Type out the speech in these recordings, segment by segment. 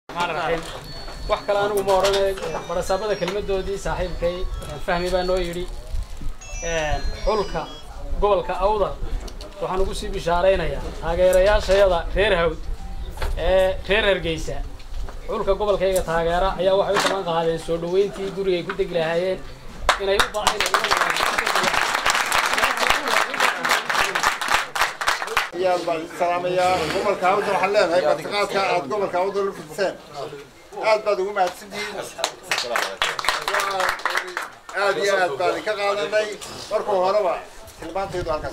wax kale anigu ma odhanay barasaabada kelmadoodii saaxiibkay fahmi baa noo yidhi xulka gobolka awdal waxaan ugu sii bishaaraynayaa taageerayaashayada reer hawd ee reer hargeysa xulka gobolkayga taageera ayaa waxay u balan qaadeen soo dhaweyntii gurigay ku degi lahaayeen inay u ayaad baan salaamayaa gobolka awdal waxaan leenahay martiqaadka aad gobolka awdal u fidiseen aad baad ugu mahadsantihiin aad iyo aad baan idinka qaadanay markuu horeba tilmaantaydu halkaas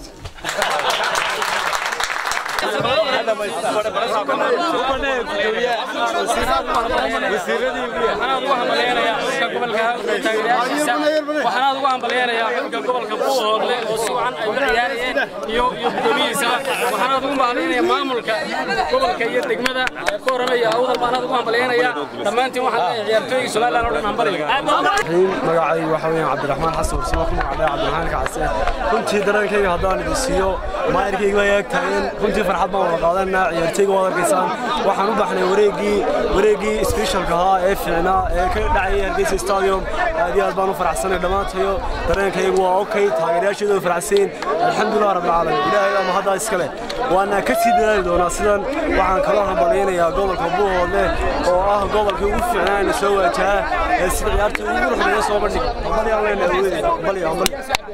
waxaanaad ugu hambalyeerayaa xulka gobolka buuhoodle oo si wacan ay u ciyaarayeen iyo iyo guddoomiyihiisaba waxaanaad ugu hambalyeynaya maamulka gobolka iyo degmada ku oranaya awdal baanaad ugu hambalyeynayaa dhammaantiin waxaan leeyahay ciyaartooyga somaliland oo dhan hambaliga magacaygu waxa weeyaan cabdiraxmaan xasan warsamo ku magacdhaya cabdiraxmaan kacse runtii dareenkayga haddaan idin siiyo maayirkayga way eeg tahay in runtii farxad baan wada qaadanaa ciyaartooyga waad arkaysaan waxaan u baxnay wareegii wareegii specialka ahaa ee fiicnaa ee ka dhacayay hargeysa stadium aad iyo aad baan u faraxsanay dhammaantayo dareenkaygu waa okay taageerayaasheedu way faraxsayin alxamdulilah rabbilcaalamiin ilaahay baa mahaddaa iskale waana ka sii dadaali doonaa sidan waxaan kaloo hambalyaynayaa gobolka buuhoodle oo ah gobolkii ugu fiicnaana soo waajaha ee sida ciyaarta ugu ruxmeeya soo bandhig hambalyaan leenahay awoodey hambali hambali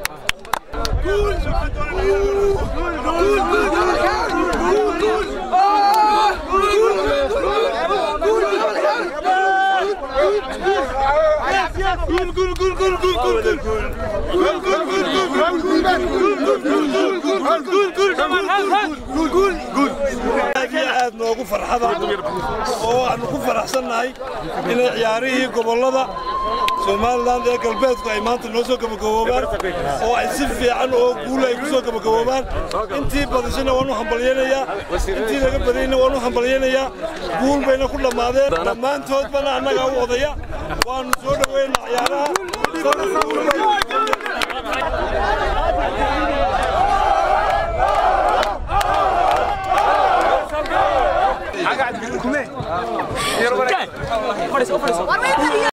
aad noogu farxada oo waxaanu ku faraxsannahay inay ciyaarihii gobollada somalilan ee galbeedku ay maanta noo soo gabagaboobaan oo ay si fiican oo guula ay ku soo gabagaboobaan intii badishana waan u hambalyaynayaa intii laga badayna waan u hambalyaynayaa guul bayna ku dhammaadeen dhammaantoodbana annagaa u odaya waanu soo dhoweynaa ciyaaraha